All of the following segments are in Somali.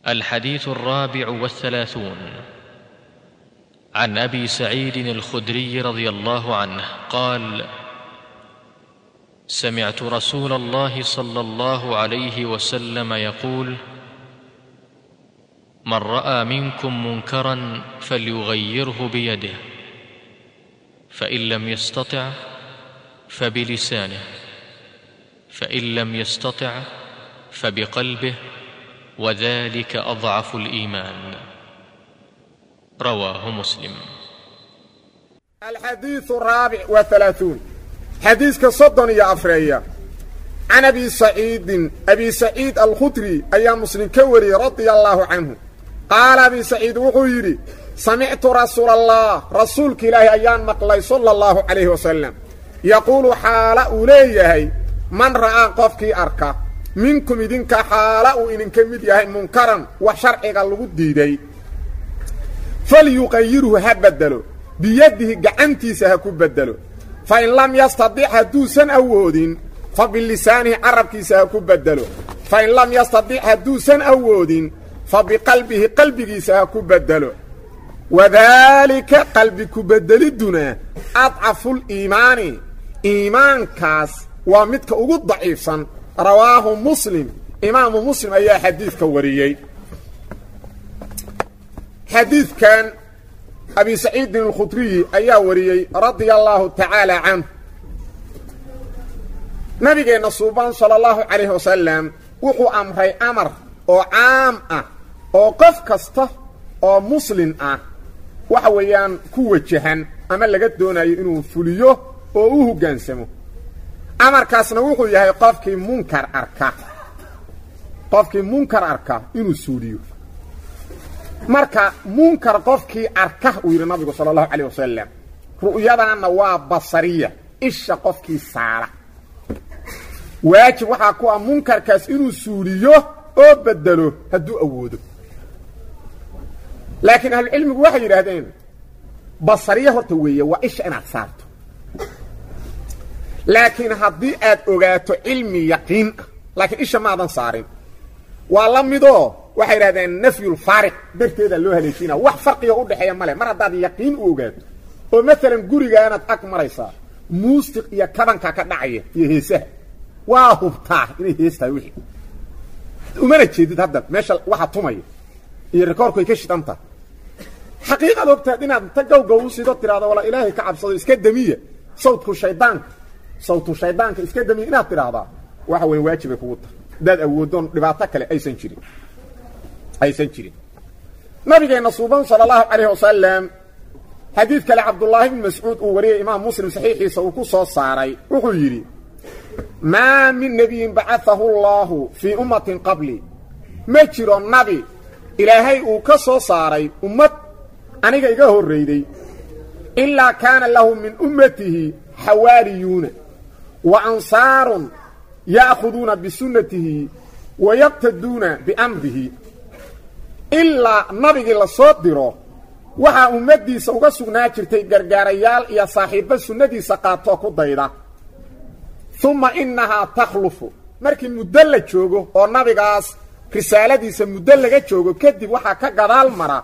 الحديث الرابع والثلاثون عن ابي سعيد الخدري رضي الله عنه قال سمعت رسول الله صلى الله عليه وسلم يقول من راى منكم منكرا فليغيره بيده فان لم يستطع فبلسانه فان لم يستطع فبقلبه وذلك اضعف الايمان رواه مسلم الحديث الرابع والثلاثون حديث كصدن يا أفريا عن أبي سعيد أبي سعيد الخدري أيام مسلم كوري رضي الله عنه قال أبي سعيد وحيري سمعت رسول الله رسولك إلهي أيام مقلي صلى الله عليه وسلم يقول حال أوليه من رأى قفك أركا منكم إذنك حال إنك مديه منكرا وشرعك اللغديدي falyuqayirhu ha bedelo biyadihi gacantiisa ha ku bedelo fa in lam yastadic hadduusan awoodin fa bilisaanihi carabkiisa ha ku bedelo fa in lam yastadic hadduusan awoodin fa biqalbihi qalbigiisa ha ku bedelo wadaalika qalbi ku bedelidduna adcafuliimaani iimaankaas waa midka ugu daciifsan rawaahu muslim imaamu muslim ayaa xadiidka wariyey xadiidkan abi saciidin alkhudriyi ayaa wariyey radia allaahu tacaala canh nabigeenna suubaan sala allahu calayhi wasalam wuxuu amray amar oo caam ah oo qof kasta oo muslin ah waxa weeyaan ku wajahan ama laga doonayo inuu fuliyo oo u hoggaansamo amarkaasna wuxuu yahay qofkii munkar arka qofkii munkar arka inuu suuliyo marka munkar qofkii arka uu yidhi nabigu sala allahu calayh wasalam ru'yadaanna waa basariya isha qofkii saara waajib waxaa ku ah munkarkaas inuu suuliyo oo bedelo hadduu awoodo laakiin ahlucilmigu waxay yidhaahdeen basariya horta weeye waa isha inaad saarto laakiin haddii aad ogaato cilmi yaqiin ah laakiin isha maadan saarin waa la midoo waxay idhahdeen nafyulfaariq darteedaa loo haleeshiina wax farqiga u dhexeeya male mar haddaad yaqiin u ogaato oo maalan gurigaanaad ag maraysaa muusiq iyo kabanka ka dhacaya iyo heesaha waa hubtaa inay hees tahay wixii umana jeedid hadda meesha waxa tumaya iyo rikoorku ay ka shidan tahay xaqiiqaad ogtaad inaad inta gawgaw u sido tidhahdo wala ilaahay ka cabsado iska damiya sawdku shaydaanka sawtu shaydaanka iska damiya inaad tidhaahdaa waxa weyn waajibay kugu tahay haddaad awooddoon dhibaato kale aysan jirin aysan jirin nabigeenna suuban sala allahu calayh wasalam xadiid kale cabdullaahi bn mascuud uu wariyey imaam muslim saxiixiisa uu ku soo saaray wuxuu yidhi maa min nebiyin bacaahu allaahu fii ummatin qabli ma jiro nabi ilaahay uu ka soo saaray ummad aniga iga horrayday ilaa kaana lahu min ummatihi xawaariyuuna wa ansaarun ya'khuduuna bisunnatihi wa yaqtaduuna biamrihi ilaa nabigii la soo diro waxaa ummaddiisa uga sugnaa jirtay gargaarayaal iyo saaxiibbo sunnadiisa qaatoo ku dayda umma innahaa takhlufu markii muddo la joogo oo nabigaas risaaladiisa muddo laga joogo kadib waxaa ka gadaal mara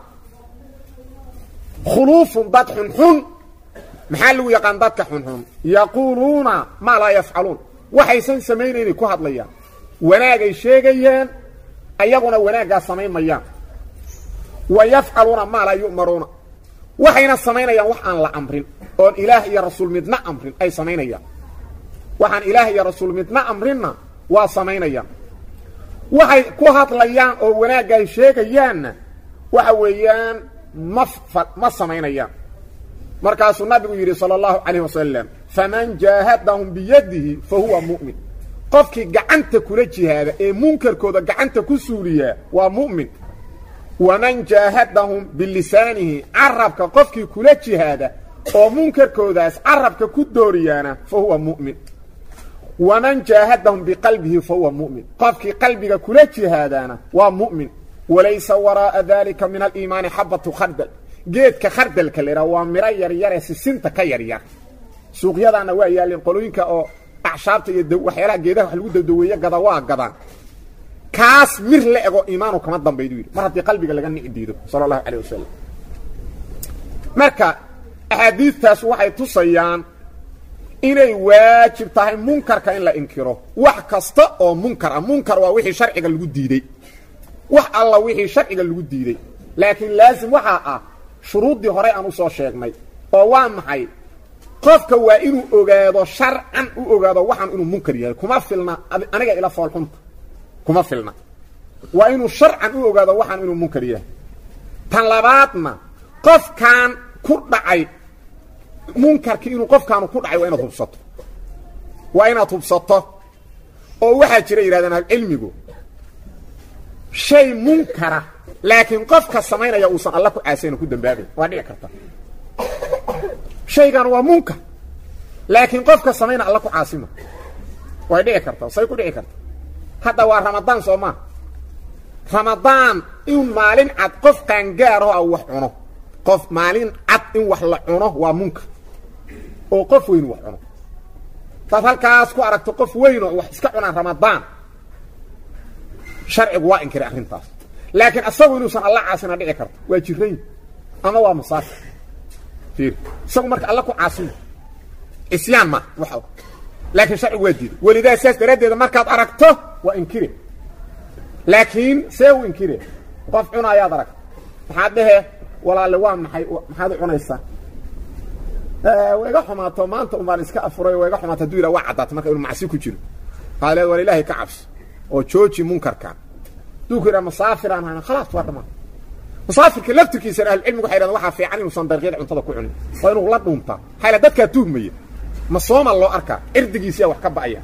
khuluufun dad xunxun maxaa lagu yaqaan dadka xunxun yaquuluuna maa laa yafcaluun waxaysan samaynaynay ku hadlayaan wanaagay sheegayaan ayaguna wanaaggaa samayn mayaan wa yafcaluuna maa laa yu'maruuna waxayna samaynayaan wax aan la amrin oon ilaah iyo rasuul midna amrin ay samaynayaan waxaan ilaah iyo rasuul midna amrinna waa samaynayaan waxay ku hadlayaan oo wanaagga ay sheegayaanna waxa weeyaan ma ma samaynayaan markaasuu nabigu yidhi sala allahu calayh wasalam faman jaahadahum biyadihi fa huwa mu'min qofkii gacanta kula jihaada ee munkarkooda gacanta ku suuliyaa waa mu'min waman jaahadahum bilisaanihi carabka qofkii kula jihaada oo munkarkoodaas carabka ku dooriyaana fa huwa mu'min waman jaahadahum biqalbihi fa huwa mu'min qofkii qalbiga kula jihaadaana waa mu'min walaysa waraa'a dalika min aliimaani xabatu khardal geedka khardalka la idhaha waa miro yaryare sisinta ka yaryar suuqyadaana waa yaalleen qolooyinka oo acshaabta iyo waxyaalaha geedaha wax lagu dadaweeye gada waa gadaan kaas mir la ego iimaanu kama dambaydu yidhi mar haddii qalbiga laga nici diido sala allahu calayh wasalam marka axaadiidtaas waxay tusayaan inay waajib tahay munkarka in la inkiro wax kasta oo munkar ah munkar waa wixii sharciga lagu diidey wax alla wixii sharciga lagu diidey laakiin laasim waxaa ah shuruuddii horey aan usoo sheegnay oo waa maxay qofka waa inuu ogaado sharcan u ogaado waxaan inuu munkar yahay kuma filna aniga ila foolxunta kuma filna waa inuu sharcan u ogaado waxaan inuu munkar yahay tan labaadna qofkan ku dhacay munkarkii inuu qofkaanu ku dhacay waa inaad hubsato waa inaad hubsato oo waxaa jira yidhahdeen ahlucilmigu shay munkara laakiin qofka samaynaya uusan alla ku caasayna ku dambaabayn waa dhici karta shaygan waa munkar laakiin qofka samayna alla ku caasima way dhici karta say ku dhici karta hadda waa ramadaan soo maa ramadaan in maalin cad qof qaangaaroo a wax cuno qof maalin cad in wax la cuno waa munkar oo qof weyn wax cuno taad halkaas ku aragto qof weynoo wax iska cunaan ramadaan sharcigu waa inkiray arrintaas laakiin asagu inuusan alla caasina dhici karto waa jirayn ama waa masaafir fiir isagu marka alla ku caasimo isyaan ma wax laakiin sharcigu waa diiday welidaa saas daraaddeeda markaad aragto waa inkire laakiin see u inkire qof cunaayaad aragta maxaad dhehe walaale waa maxay maxaad u cunaysaa wa iga xumaato maanta un baan iska afuray wa iga xumaato haduu yidhaha waa caddaata marka inu macsi ku jiro waxaad leed war ilaahay ka cabso oo jooji munkarkan haduu ku yidhaha masaafiraan hayna khalaas waa dhammaan musaafirka laftirkiisana ahlucilmigu waxay yidhahdeen waxaa fiican inuusan dariiqyada cuntada ku cunin waa inuu la dhuuntaa maxaa yidhaha dadkaa tuhmaya ma sooma loo arkaa cirdigiisiyaa wax ka ba'aya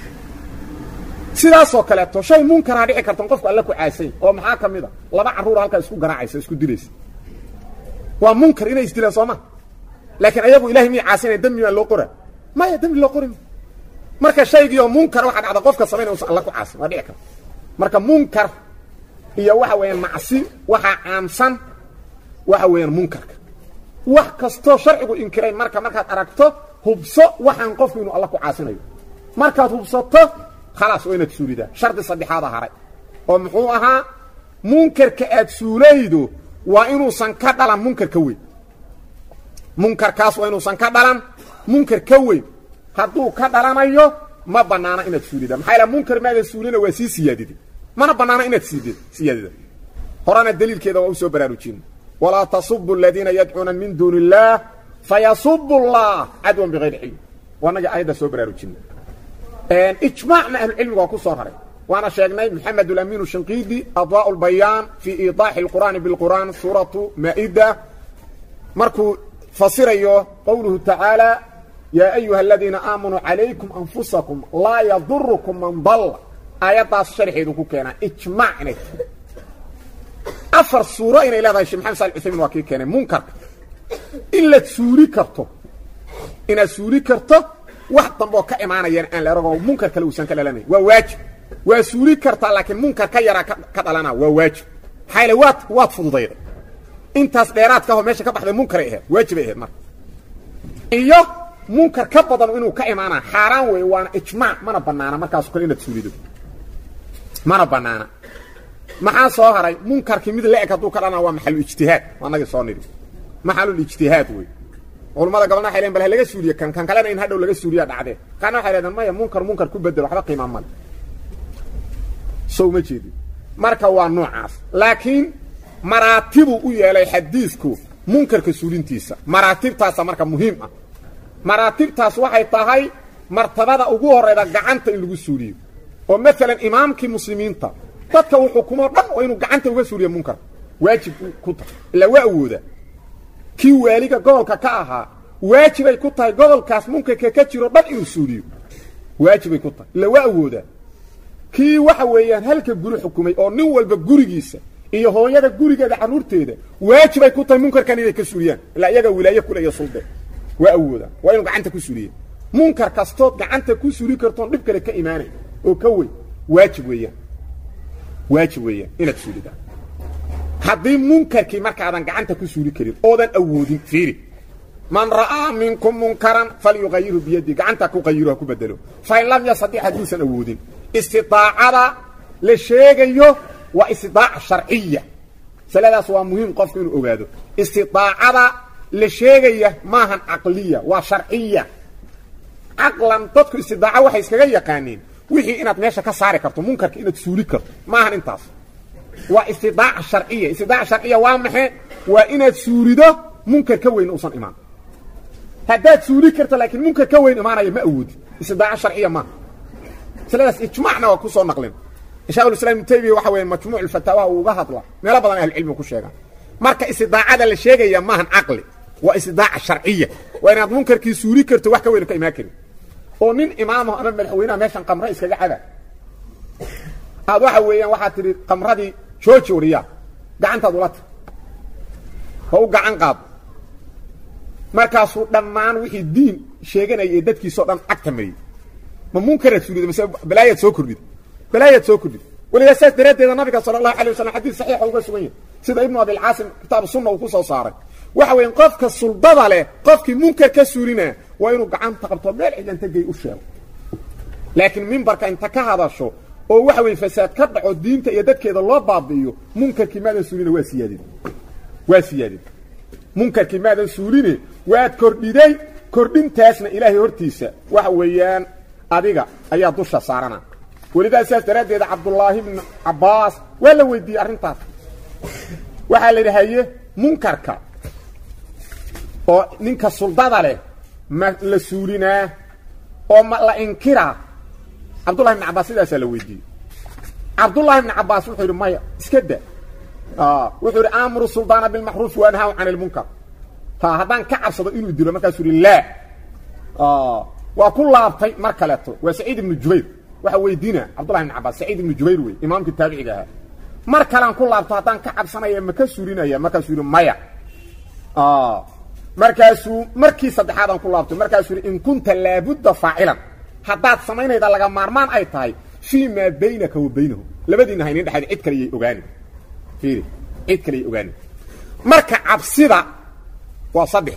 sidaasoo kaleeto shay munkaraa dhici kartan qofku alla ku caasay oo maxaa ka mid a laba carruura halkaa isku garaacaysa isku dilaysa waa munkar inay isdilaan sooma laakiin ayagu ilahay miyay caasinaya dembi maa loo qora maya dembi loo qori marka shaygiioo munkar waxaa dhacda qofka samaynaya usan alla ku caasin waa dhici karta marka munkar iyo waxa weeyaan macsi waxaa caamsan waxa weeyaan munkarka wax kastoo sharcigu inkiray marka markaad aragto hubso waxaan qofku inuu alla ku caasinayo markaad hubsato khalaas waa inaad suulidaa shardi saddexaada haray oo muxuu ahaa munkarka aad suulaydo waa inuusan ka dhalan munkar ka weyn munkarkaas waa inuusan ka dhalan munkar ka weyn hadduu ka dhalanayo ma banaana inaad suulida maxaa yaele munkar maadan suulina waa sii siyaadida mana banaana inaad siid siyaadida horena daliilkeeda waa u soo baraarujina walaa tasubu aladiina yadcuuna min duuni illaah fayasubu allah cadwan bigayri cilm waanagii aayadda soo baraarujina ijmaacna ahlucilmiga waa ku soo raray waana sheegnay maxamed alamin shinqiidi adwaa lbayaan fii iidaaxi اlqur'aani biاlqur'aan suuratu maa'ida markuu fasirayo qowluhu tacaala yaa ayuha aladiina aamanuu calaykum anfusakum laa yadurukum man dalla aayaddaas sharxeedu ku keenaa ijmaac inay tahay afar suuro inay leedahay shee maxamed sal uthaymin waa kii keenay munkarka in la suuli karto inaad suuli karto wax dambeoo ka imaanayaan aan la eragoo munkar kale uusan ka dhalanayn waa waajib waa suuli kartaa laakiin munkar ka yaraa ka dhalana waa waajib maxaa yaele waad waad fududayday intaas dheeraadka aho meesha ka baxday munkaray ahayd waajibay ahayd marka iyo munkar ka badan inuu ka imaanaa xaaraan weeye waana ijmaac mana banaana markaaso kale inaad suulido mana banaana maxaa soo haray munkarkii mid la-eg hadduu ka dhalana waa maxalulijtihaad anagii soo nidhi maxalulijtihaad wey culammada gabalna waxay leen bal ha laga suuliye kan kan kalena in hadhow laga suuliya dhacdee qaarna waxay lehdeen maya munkar munkar ku bedel waxba qiimaa male sow ma jeedin marka waa noocaas laakiin maraatibuu u yeelay xadiidku munkarka suulintiisa maraatibtaasa marka muhiim ah maraatibtaas waxay tahay martabada ugu horrayda gacanta in lagu suuliyo oo maalan imaamkii muslimiinta dadka uu xukumoo dhan waa inuu gacanta uga suuliyo munkarka waajib ku tahay ilaa waa awooda kii waaliga gobolka ka ahaa waajibay ku tahay gobolkaas munkarka ka jiro dhan inuu suuliyo waajibay ku tahay ilaa waa awooda kii waxa weeyaan halka guri xukumay oo nin walba gurigiisa iyo hooyada gurigeeda carruurteeda waajibay ku tahay munkarkan inay ka suuliyaan ilaa iyaga wilaaye kule iyo sulde waa awooda waa inuu gacanta ku suuliya munkar kastood gacanta ku suuli kartoon dhib kale ka imaanay oo ka weyn waajib weeyaan waajib weeyaan inaad suulidaa haddii munkarkii markaadan gacanta ku suuli karin oodan awoodin fiiri man ra'aa minkum munkaran falyuqayirhu biyadi gacanta ku qayiro ha ku bedelo fain lam yastadic hadduusan awoodin istidaacada la sheegayo waa istidaaca sharciya masaladaas waa muhiim qofku inuu ogaado istidaacada la sheegaya maahan caqliya waa sharciya caqlan dadku istidaaco waxay iskaga yaqaaniin wixii inaad meesha ka saari karto munkarka inaad suuli karto maahan intaas waa istidaaca sharciya istidaaca sharciya waa maxe waa inaad suulido munkar ka weyn uusan imaan haddaad suuli karto laakiin munkar ka weyn imaanaya ma awoodi istidaaco sharciya maaha masaladaas ijmaacna waa kusoo naqlin shekhulislam ibnu taymiya waxa weeye majmuuc fataawaha uu uga hadla meelo badan ahlucilmiga ku sheegaan marka istidaacada la sheegaya maahan caqli waa istidaaca sharciya waa inaad munkarkii suuli karto wax ka weyn ka imaan karin oo nin imaamaho ama madaxweynaha meeshan qamre iskaga cada aad waxa weeyaan waxaad tidhi qamradii jooji wariyaa gacantaad ula tir ha u gacan qaado markaasuu dhammaan wixii diin sheeganaya ee dadkiisao dhan cagta mariyey ma munkaraad suulida mase balaayaad soo kordhida balaayaad soo kordhida weligaa saas daraaddeeda nabiga sala allahu alay wasalam xadiis saxiixa uga sugan yahay sida ibnu abilcaasim kitaabu sunna uu ku soo saaray waxa weya qofka suldada leh qofkii munkar ka suulinaa waa inuu gacanta qabto meel cidlanta gey u sheego laakiin mimbarka inta ka hadasho oo waxa weye fasaad ka dhaco diinta iyo dadkeeda loo baabi'iyo munkarkii maadan suulina waa siyaadin waa siyaadin munkarkii maadan suuline waad kordhiday kordhintaasna ilaahay hortiisa waxa weeyaan adiga ayaa dusha saarana welidaa sidaas daraaddeeda cabdullaahi ibnu cabbaas waa la weydiiyey arrintaas waxaa la yidhi haye munkarka oo ninka suldada leh ma la suulinaa oo ma la inkiraa cabdullahi ibn cabbaas sidaasaa la weydiiyey cabdullahi ibn cabbaas wuxuu yidhi maya iska da wuxuu yidhi aamuru suldaana bilmacruufi wa anhaahu can ilmunkar ha haddaan ka cabsado inuu dilo markaasuu yidhi laa waa ku laabtay mar kaleeto waa saciid ibnu jubayr waxa weydiina cabdullahi ibn cabbaas saciid ibnu jubayr wey imaamkii taabiciga ahaa mar kalean ku laabto haddaan ka cabsanaya ma ka suulinaya markaasuu yidhi maya markaasuu markii saddexaadaan ku laabtay markaasuu yidhi in kunta laabudda faacilan haddaad samaynayda laga maarmaan ay tahay fii maa baynaka wa baynahu labadiina haynin dhexayd cid kale yay ogaani fiiri cid kale yay ogaani marka cabsida waa saddex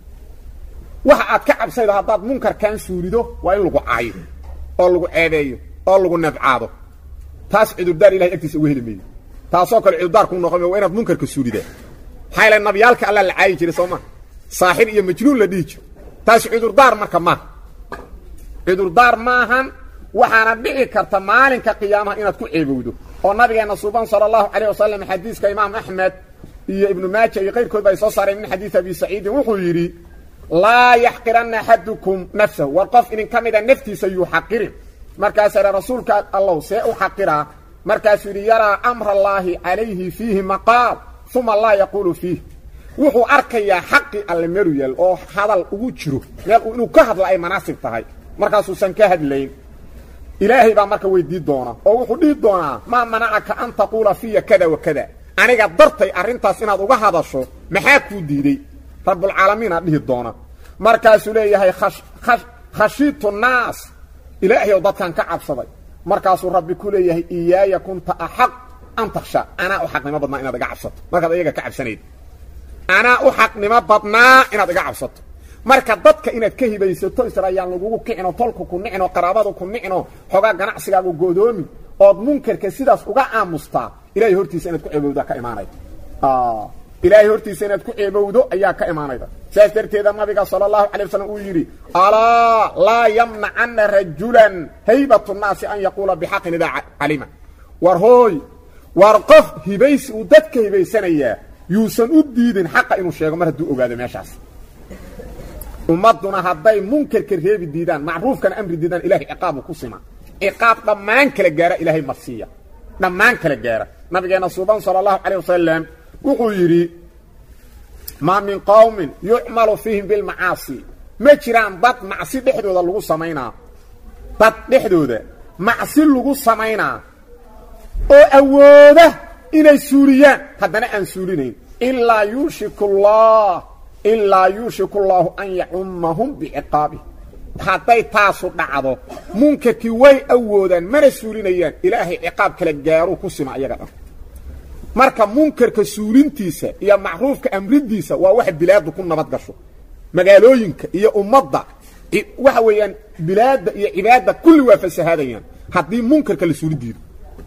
waxa aad ka cabsaydo haddaad munkarkan suulido waa in lagu caayo oo lagu ceebeeyo oo lagu nabcaado taas cudurdaar ilahay agtiisa uga heli meeyo taasoo kale cudurdaar ku noqon waa inaad munkarka suulidaa maxaa yaele nabiyaalka alla la caayi jiray soo maa saaxir iyo majnuun la dhihi jiro taas cudurdaar marka maaha cudurdaar maahan waxaana dhici karta maalinka qiyaamaha inaad ku ceebowdo oo nabigeenna suuban sala allahu calayh wasalam xadiiska imaam axmed iyo ibnu maaja iyo kayrkoodba ay soo saareen min xadiis abi saciidin wuxuu yidhi laa yaxqiranna axadukum nafsahu war qof idin ka mida naftiisa yuu xaqirin markaasaa idha rasuulka allow see u xaqiraa markaasuu yidhi yaraa amra allaahi calayhi fiihi maqaal uma laa yaquulu fiih wuxuu arkayaa xaqi alle meelu yaal oo hadal ugu jiro meel inuu ka hadla ay manaasib tahay markaasuusan ka hadlayn ilaahay baa marka weydii doona oo wuxuu dhihi doonaa maa manacaka an taquula fiya kada wa kada aniga dartay arrintaas inaad uga hadasho maxaa kuu diiday rabbulcaalamiin aad dhihi doona markaasuu leeyahay khashiitu naas ilaahay ow dadkan ka cabsaday markaasuu rabbi ku leeyahay iyaaya kunta axaq an taksha anaa u xaqnimo badnaa inaad iga cabsato markaad ayaga ka cabsanayd anaa u xaqnimo badnaa inaad iga cabsato marka dadka inaad ka hibaysato israayaan lagugu kicino tolku ku nicino qaraabadu ku nicino xoogaa ganacsigaagu godoomi ood munkarka sidaas uga aamustaa ilahay hortiisa inaad ku ceebowdaa ka imaanayda ilaahay hortiisa inaad ku ceebowdo ayaa ka imaanayda saas darteeda nabiga sala allahu calay wasalam uu yidhi alaa laa yamnacana rajulan haybatu nnaasi an yaquula bixaqin idaa calima war hooy war qof hibaysi uu dadka hibaysanayaa yuusan u diidin xaqa inuu sheego mar hadduu ogaado meeshaas ummadduna hadday munkarka reebi diidaan macruufkana amri diidaan ilahay ciqaabu ku sima ciqaab dhammaan kala gaara ilaahay marsiiya dhammaan kala gaara nabigeenna suuban sala allahu calayh wasalam wuxuu yidhi maa min qowmin yucmalu fiihim bilmacaasi ma jiraan dad macsi dhexdooda lagu samaynaa dad dhexdooda macsi lagu samaynaa oo awooda inay suuliyaan haddana aan suulinayn ilaa yuushiku allah ilaa yuushiku allaahu an yacummahum biciqaabih hadday taasu dhacdo munkarkii way awoodaan mana suulinayaan ilaahay ciqaab kala gaaruu ku sima iyaga dhan marka munkarka suulintiisa iyo macruufka amridiisa waa wax bilaaddu ku nabad gasho magaalooyinka iyo ummadda waxa weeyaan bilaadda iyo cibaadda kulli waa fasahaadayaan haddii munkarka la suuli diido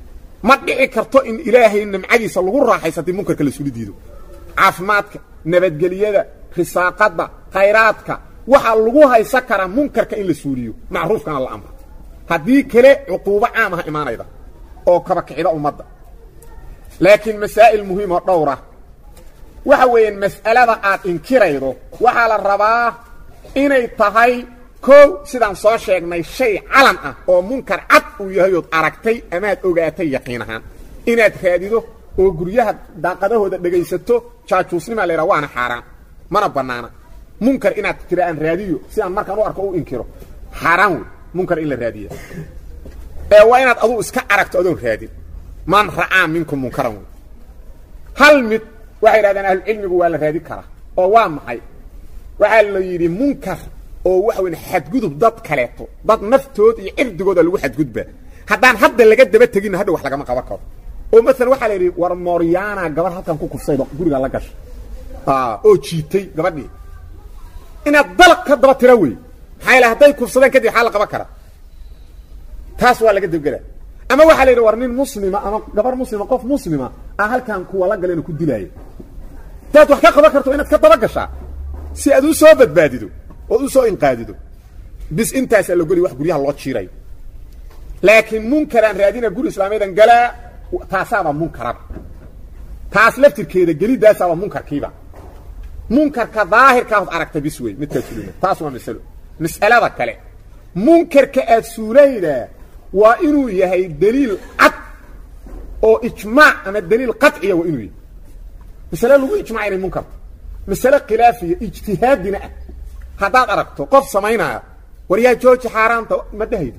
ma dhici karto in ilaahay nimcadiisa lagu raaxaysa haddii munkarka la suli diido caafimaadka nabadgelyada risaaqadda khayraadka waxaa lagu haysan karaa munkarka in la suuliyo macruufkana la amro haddii kale cuquubo caamaha imaanayda oo kaba kicida ummadda laakiin masaa'il muhiim oo dhowra waxa weeyaan mas'alada aad inkiraydo waxaa la rabaa inay tahay kow sidaan soo sheegnay shay calan ah oo munkar cad uu yahay ood aragtay amaad ogaatay yaqiin ahaan inaad raadido oo guryaha daaqadahooda dhegaysato jaajuusnimaa laydhaha waana xaaraan mana bannaana munkar inaad tira aan raadiyo si aan markaan u arko u inkiro xaaraan wey munkar in la raadiya ee waa inaad aduu iska aragto adoon raadin man ra'aa minkum munkaran wey hal mid waxay yidhahdeen ahlucilmigu waa la raadin karaa oo waa maxay waxaa la yidhi munkar oo waxa weyn xadgudub dad kaleeto dad naftood iyo cirdigooda lagu xadgudbaa haddaan hadda laga daba teginna hadha wax lagama qaban karo oo maalan waxaa la yidhi war mooryaana gabar halkan ku kursaydo guriga la gashay oo jiitay gabadhii inaad dalaq ka daba tira wey maxaa yaele hadday kufsadeen kadib waxaa la qaban karaa taas waa laga dabgela ama waxaa la yidhi war nin muslima ama gabar muslima qof muslima ah halkan kuwa la galeen ku dilaaya hadaad wax ka qaban karto inaad ka daba gashaa si aad u soo badbaadido ood u soo inqaadido bis intaasaa la goli wax guryaha loo jiirayo laakiin munkaraan raadina guri islaamiyadan galaa taasaaba munkaraba taas laftirkeeda gelidaasaaba munkarkiiba munkarka daahirkaaod aragta bis wey midkaad sulina taas waa masalo mas'alada kale munkarka aad suulaydaa waa inuu yahay daliil cad oo ijmaac ama daliil qaciya waa inuu yahay masale lagu ijmaca inay munkarta masale khilaafiya ijtihaadina ah haddaad aragto qof samaynaya war yaa jooji xaaraanta ma dhehaydo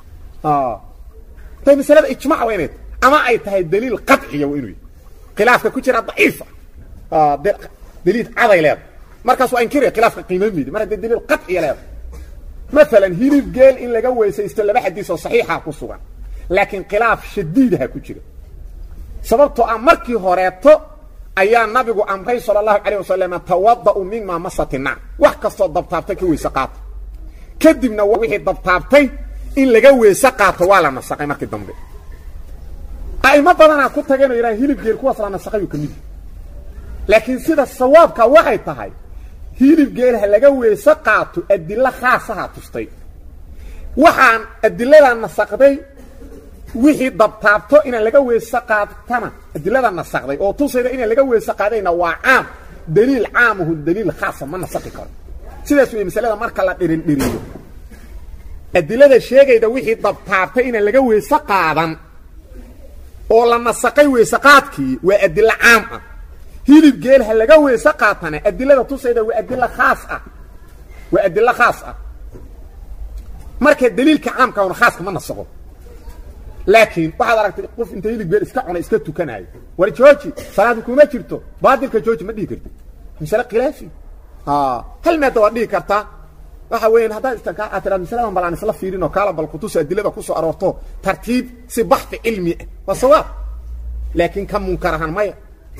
tay masalada ijmac waa inay ama ay tahay daliil qaciya waa inuu yahay khilaafka ku jira daciifa daliil caday leeda markaas waa inkiraya khilaafka qiima midi mar haddii daliil qaciya leeda maalan hilib geel in laga weysaysto laba xadiis oo saxiixa ku sugan laakiin khilaaf shadiidaha ku jira sababtoo ah markii horeeto ayaa nabigu amray sala allahu calayh wasalam tawada'u mima masati nac wax kastoo dabtaabtay ka weyse qaato kadibna wixii dabtaabtay in laga weyse qaato waa la nasaqay markii dambe a'imo badanaa ku tageen oo yidhaha hilib geel kuwaas la nasaqayuu ka mid yahi laakiin sida sawaabka waxay tahay hilib geel ha laga weyse qaato adilo khaasaha tustay waxaan adiladaa nasaqday wixii dabtaabto inaan laga weyse qaatana adilada nasaqday oo tusayda inaan laga weyse qaadayna waa caam daliil caamuhu daliil khaasa ma nasaqi karo sidaas wey masalada marka la dhirin dhiriyo adilada sheegayda wixii dabtaabtay inaan laga weyse qaadan oo la nasaqay weyse qaadkii waa adilo caam ah hilib geel ha laga weyse qaatana adilada tusayda waa adilo khaas ah waa adilo khaas ah marka daliilka caamka una khaaska ma nasaqo laakiin waxaad aragtay qof inta hilib geel iska cunay iska tukanaayo war jooji salaadu kuma jirto baadilka jooji ma dhihi karti masale khilaafi hal maada waad dhihi kartaa waxa weeyaan haddaad istanka aad tiraad masaladan bal aan isla fiirin oo kaala bal kutusa adilada kusoo aroorto tartiib si baxfi cilmi ah waa sawaab laakiin ka munkar ahaan maya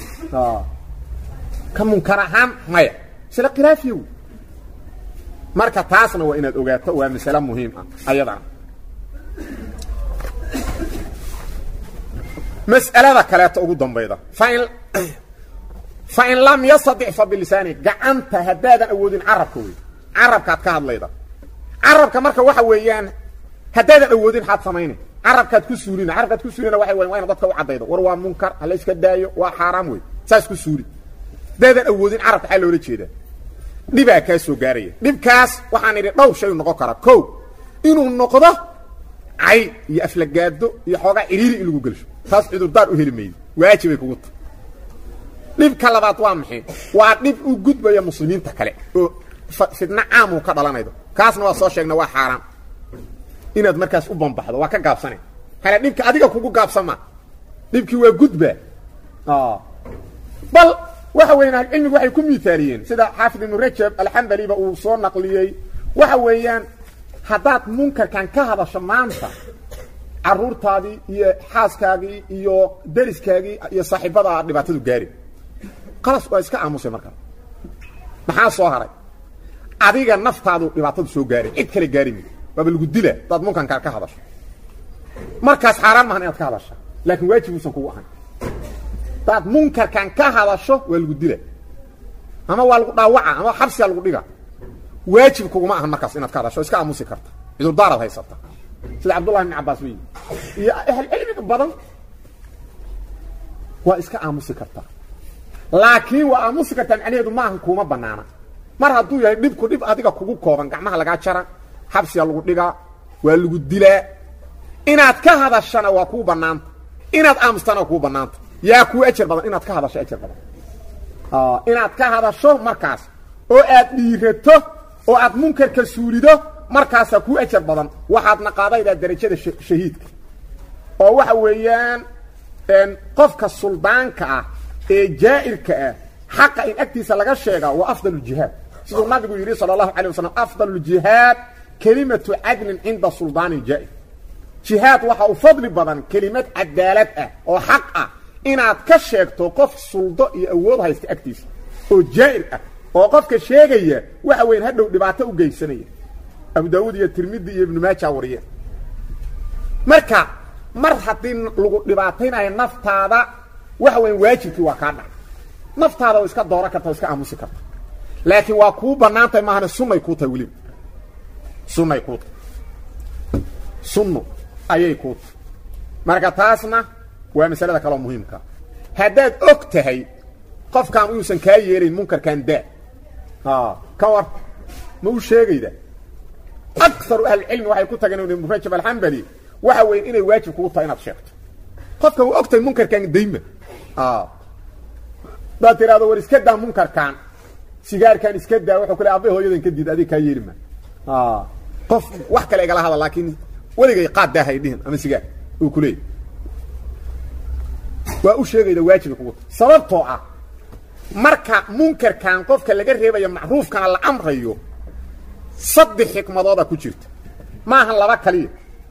ka munkar ahaan maya masale khilaafiya wey marka taasna waa inaad ogaato waa masale muhiim ah ayadana mas'alada kaleeto ugu dambayda fain fain lam yastadic fa bilisaani gacanta haddaadan awoodin carabka wey carabkaad ka hadlayda carabka marka waxa weeyaan haddaadan awoodin xaad samayna carabkaad ku suulina carabkaad ku suulina waxa weyan waa ina dadka u caddaydo war waa munkar hala iska daayo waa xaaraam wey saas ku suuli haddaadan awoodin carabka xaa loola jeedaa dhibaa kaa soo gaaraya dhibkaas waxaan idhi dhowr shay noqon karaa ko inuu noqdo cay iyo aflagaado iyo xoogaa cidhiiri in lagu gelsho taas cudurdaar u heli maydo waajibay kugu tahay dhibka labaad waa maxay waa dhib u gudbaya muslimiinta kale oo fidno caamuu ka dhalanaydo kaasna waa soo sheegna waa xaaraan inaad markaas u bambaxdo waa ka gaabsana hale dhibka adiga kugu gaabsama dhibkii waa gudba bal waxa weeyaan ahlucilmigu waxay ku miaaliyeen sida xaafid ibnu rajab alxambaliba uu soo naqliyey waxa weeyaan haddaad munkarkan ka hadasho maanta caruurtaadii iyo xaaskaagii iyo dariskaagii iyo saaxiibadaa dhibaatadu gaari qalas waa iska aamusay markaa maxaa soo haray adiga naftaadu dhibaatadu soo gaari cid kale gaari mi waaba lagu dila hadaad munkankaa ka hadasho markaas xaaraan maahan inaad ka hadasha laakiin waajib uusan kugu ahayn hadaad munkarkan ka hadasho waa lagu dila ama waa lagu dhaawaca ama xabsigaa lagu dhiga waajib kuguma ahan markaas inaad ka hadasho iska aamusi karta cudurdaaraad haysata sida cabdullahi ibn cabbaas wey iyo ahlcilmiga badan waa iska aamusi kartaa laakiin waa aamusi kartaa macnaheedu maahan kuuma banaana mar hadduu yahay dhibku dhib adiga kugu kooban gacmaha lagaa jara xabsiga lagu dhigaa waa lagu dilaa inaad ka hadashana waa kuu banaanta inaad aamustana waa kuu banaanta yaa kuu ajar badan inaad ka hadasho ajar badan inaad ka hadasho markaas oo aad dhiirato oo aad munkarka suulido markaasaa kuu ajar badan waxaadna qaadaydaa darajada shahiidka oo waxa weeyaan qofka suldaanka ah ee jaa'irka ah xaqa in agtiisa laga sheegaa waa afdal jihaad siduu nabigu yidhi sala allahu alay wasalam afdal jihaad kelimatu cadlin cinda suldaanin jaa'ir jihaad waxa u fadli badan kelimad cadaalad ah oo xaq ah inaad ka sheegto qof suldo iyo awood haysta agtiisa oo jaa'ir ah oo qofka sheegaya waxa weyan hadhow dhibaato u geysanaya abu daawuud iyo tirmidi iyo ibnu maaja wariyeen marka mar haddii lagu dhibaataynayo naftaada waxa weyan waajibkii waa kaa dhacay naftaada oo iska dooran karta o iska aamusi karta laakiin waa kuu banaantahay maahane sunnay kuu tahay weliba sunnay kuu tahay sunno ayay kuu tahay marka taasna waa masalada kaloo muhiimka haddaad og tahay qofkaan inuusan kaa yeelayn munkarkan daa ka war ma u sheegayda akaru ahlicilmi waxay ku tageen ibnu rajab alxambali waxa weyn inay waajib kugu tahay inaad sheegto qofka waa og tahay munkarkan dayma hadaad tiraado war iska daa munkarkan sigaarkan iska daa wuxuu kule abay hooyadan ka diid adig kaa yeeli ma qof wax kale igala hadal laakiin weligay qaad daahay dhihin ama sigaar uu ku leeyay waa u sheegayda waajiba kugu tahay sababtoo ah marka munkarkan qofka laga reebayo macruufkana la amrayo saddex xikmadooda ku jirta maaha laba kaliya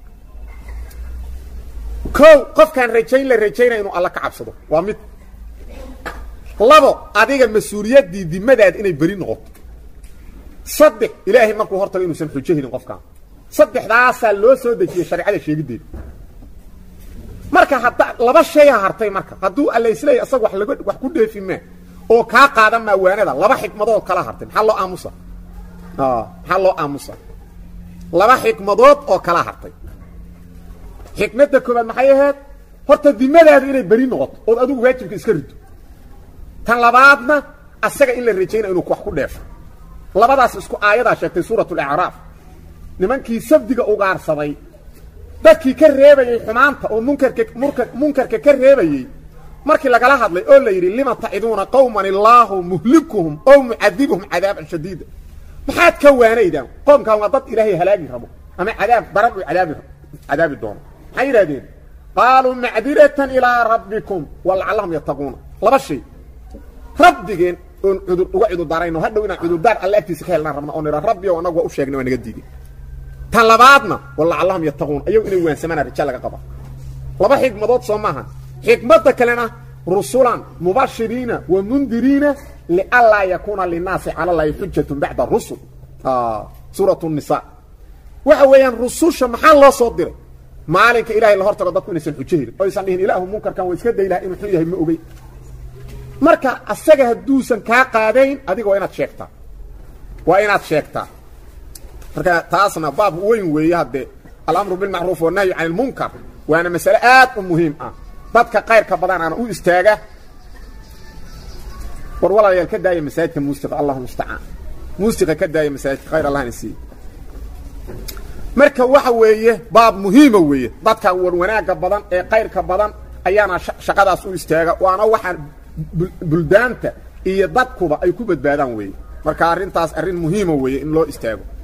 kow qofkaan rajayn la rajaynaya inuu alla ka cabsado waa mid labo adiga mas-uuliyaddii dimadaada inay beri noqoto saddex ilaahay markuu hortago inuusan xujo helin qofkaan saddexdaasaa loo soo dejiyey shareecada sheegiddeeda marka hadda laba shaya hartay marka hadduu alla isleeya isaga wax laga wax ku dheefi maa oo kaa qaadan maa waanada laba xikmadood kala hartay maxaa loo aamusa maxaa loo aamusa laba xikmadood oo kala hartay xikmadda koobaad maxay ahayd horta dimadaada inay beri noqoto ood adigu waajibka iska rido tan labaadna asaga in la rajaynaya inuu wax ku dheefo labadaas isku aayadaa sheegtay suurat alacraaf nimankii sabdiga ugaarsaday dadkii ka reebayey xumaanta oo munkarka murka munkarka ka reebayey markii lagala hadlay oo la yidhi lima taciduuna qowman illaahu muhlikuhum ow mucadibuhum cadaaban shadiida maxaad ka waanaydaan qoomkan waa dad ilaahay halaagi rabo ama cadaab daran uu cadaabi cadaabi doono maxay yidhahdeen qaaluu macdiratan ilaa rabbikum walacallahum yattaquuna laba shay rabbigeen oon cudur uga cudurdaarayno hadhow inaan cudurdaar alle agtiisa ka helnaan rabna oo nidha rabbi ow annagu waa u sheegnay waa naga diiday tan labaadna walacallahum yattaquuna ayagu inay waansamaan raja laga qaba laba xikmadood soo maaha xikmadda kalena rusulan mubashiriina wa mundiriina lianlaa yakuuna linaasi cala llahi xujatun bacda rusul suurat nisa waxa weeyaan rususha maxaa loo soo diray maalinka ilahay la hortago dadku inaysan xujo helin o aysan dhihin ilaahu munkarkan waa iska day laha inuu xun yahay ma ogey marka asaga hadduusan kaa qaadayn adiga waa inaad sheegtaa waa inaad sheegtaa marka taasna baab weyn weeye haddee alamru bilmacruuf wannahyu can ilmunkar waana masale aad u muhiim ah dadka kayrka badan aana u istaaga war walaalayaal ka daaya masaajidka muusiqa allahu mustacaan muusiqa ka daaya masaajidka khayr allahna siiye marka waxa weeye baab muhiima weeye dadka war wanaagga badan ee kayrka badan ayaana shaqadaas u istaaga waana waxaan buldaanta iyo dadkuba ay ku badbaadaan weeye marka arrintaas arrin muhiima weeye in loo istaago